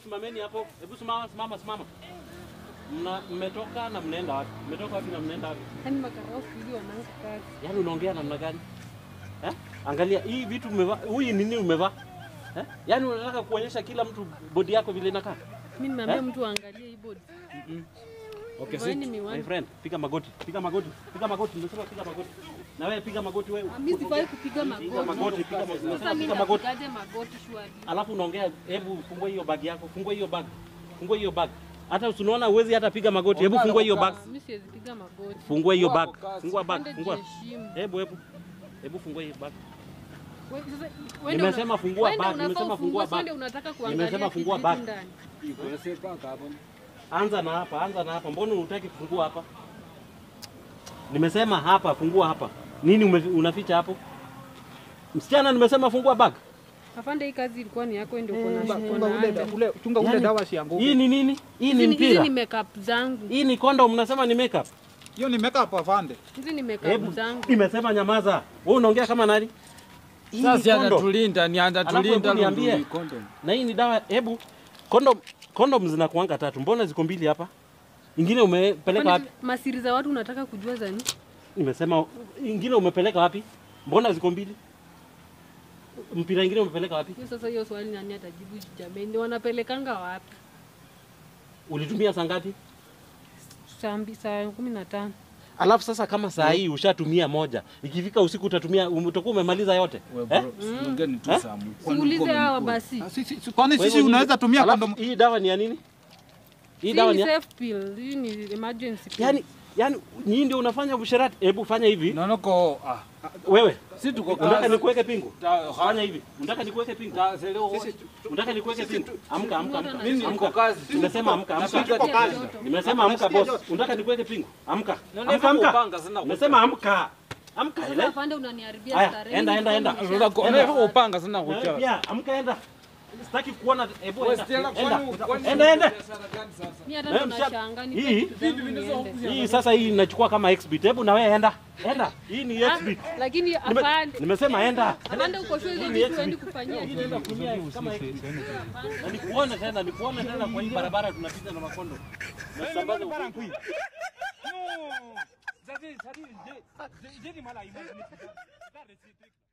simameni hapo. Hebu simama, simama, simama. Mna mmetoka na mnaenda wapi? Mmetoka wapi na mnaenda wapi? Yaani makarao siku hizi wanaanza kazi. Yaani unaongea namna gani? Eh? Angalia hii vitu umevaa. Huyu nini umevaa? Eh? Yaani unataka kuonyesha kila mtu bodi yako vile inakaa? Mimi nimeambia Eh? mtu aangalie hii bodi. Okay, Vaeni sit. miwani. My friend, piga magoti. Piga magoti. Piga magoti. Nimesema piga magoti. Na wewe piga magoti wewe. Ah, Mimi sifai kupiga Piga magoti. magoti, piga magoti. Sasa Nimesema mimi piga magoti. napigaje magoti shwari? Alafu unaongea, hebu fungua hiyo bag yako. Fungua hiyo bag. Fungua hiyo bag. Hata unaona uwezi hata piga magoti. Hebu fungua hiyo bag. Ah, Mimi siwezi piga magoti. Fungua hiyo bag. Fungua bag. Pande Fungua. jiheshimu. Hebu hebu. Hebu fungua hiyo bag. Wewe sasa wewe ndio Nimesema una- fungua wewe ndio bag, unafaa nimesema ufungue, fungua sasa bag. ndio unataka kuangalia Nimesema fungua kitu bag. ndani. Anza na hapa, anza na hapa. Mbona unataki kufungua hapa? Nimesema hapa, fungua hapa. Nini ume, unaficha hapo? Msichana, nimesema fungua bag. Afande, hii kazi ilikuwa ni yako ndio uko na Chunga uko ule na da- anga. ule- chunga ule Yaani, dawa sianguke. Hii ni nini? Hii Hizi ni ni- hizi mpira. ni makeup zangu. Hii ni condom, mnasema ni makeup. Hiyo ni makeup afande. Hizi ni makeup Hebu zangu. nimesema nyamaza. Wewe unaongea kama nani? Hii ni Sasa condom. anatulinda ni Alafu anatulinda hebu niambie. Lulu, condom. Na hii ni dawa. Hebu condom condom zinakuanga tatu. Mbona ziko mbili hapa? Ingine umepeleka wapi? Afande, Masiri za watu unataka kujua za nini? Nimesema ingine umepeleka wapi? Mbona ziko mbili? Mpira ingine umepeleka wapi? Hiyo sasa hiyo swali nani atajibu jameni? Wanapelekanga wapi? Ulitumia saa ngapi? Saa mbi- saa kumi na tano. Alafu sasa kama saa hii ushatumia moja, ikifika usiku utatumia um- utakuwa umemaliza yote We eh? bro, siongeni tu Eh? Samu. Kwani Siulize ulikuwa hawa umemkula? basi. Ah, sisi- si- Kwani Kwa sisi hivyo unaweza nini? tumia Alafu, kondom? Hii dawa ni ya nini? Hii Hii dawa ni ni ya... safe pill. Hii ni emergency pill. yani, yani nyinyi ndio unafanya usherati. Hebu fanya hivi Nonoko, ah, wewe, si tuko unataka kazi. nikuweke pingu? Ta- Fanya hivi, unataka nikuweke pingu? ta- sele- Unataka nikuweke pingu? Amka, amka, amka. Mimi niko Amka. kazi. Nimesema amka, amka. Napiga Tuko kazi. tena. Nimesema amka boss. Unataka nikuweke pingu? Amka. Naona Amka, kama amka. upanga sana Nimesema amka. Amka Sasa ile. afande unaniharibia Aya, starehe. enda, Hii enda, ni enda. kama Unataka- nisha- unataka upanga sana Na wewe kuchora. Pia amka enda. Sitaki kuona hebu Wewe enda. Stella, Enda. kwani- kwani Enda, enda. biashara gani sasa? Mimi hata Eh, ndo msha- nashangaa ni hii- vitu zangu niende. Hii sasa hii inachukua kama exhibit. Hebu na wewe enda. Enda. Hii ni Ah, exhibit. Lakini Nime- afande, Nimesema enda. afande uko sure hizo Hii ni vitu exhibit. huendi kufanyia Hii inaenda kutumia kama exhibit. Na nikuone tena, nikuone tena kwa hii barabara tunapita na makondo. Nasambaza ukweli. No. Zadi- zadi- je- je- je- je- mala imagine. That is it.